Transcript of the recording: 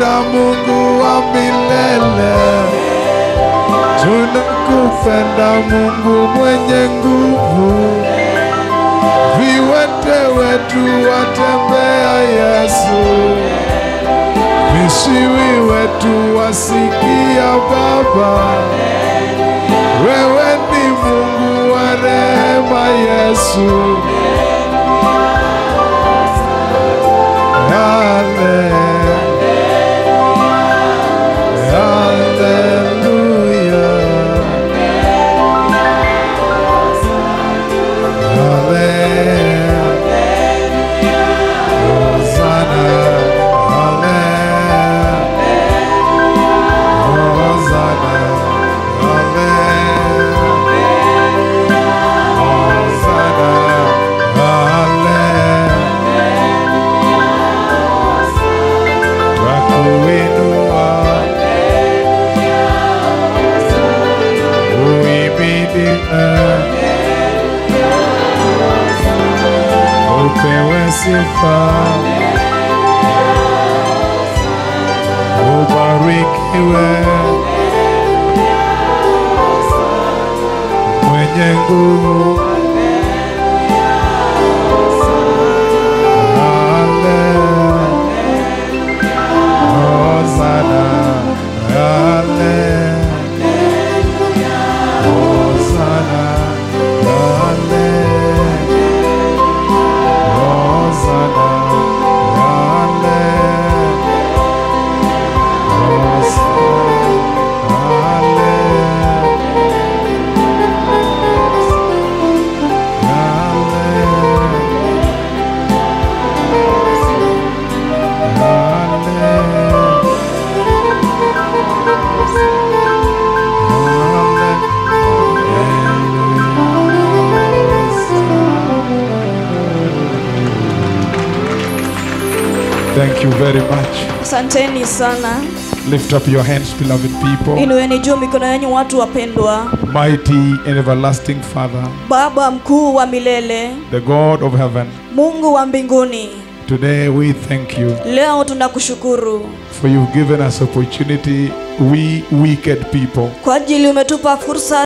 tunakupenda Mungu wa milele, tunakupenda Mungu mwenye nguvu. Viwete wetu watembea Yesu, visiwi wetu wasikia Baba. Wewe ni Mungu wa rehema Yesu. Hale- Haleluya. Hale- Hosanna. Hale- Hosanna. Hale- Hosanna. Hale- Twakuinua. Uimidiwe. Upewe sifa. Ubarikiwe. Mwenye nguvu. Hallelujah. Hosanna, Hallelujah. Hosanna, Hallelujah. Hosanna, Hallelujah. Hosanna, Hallelujah. Thank you very much. asanteni sana Lift up your hands, beloved people. inueni juu mikono yenyu watu wapendwa Mighty and everlasting Father, baba mkuu wa milele the God of heaven, mungu wa mbinguni today we thank you leo tunakushukuru for you've given us opportunity, we wicked people, kwa ajili umetupa fursa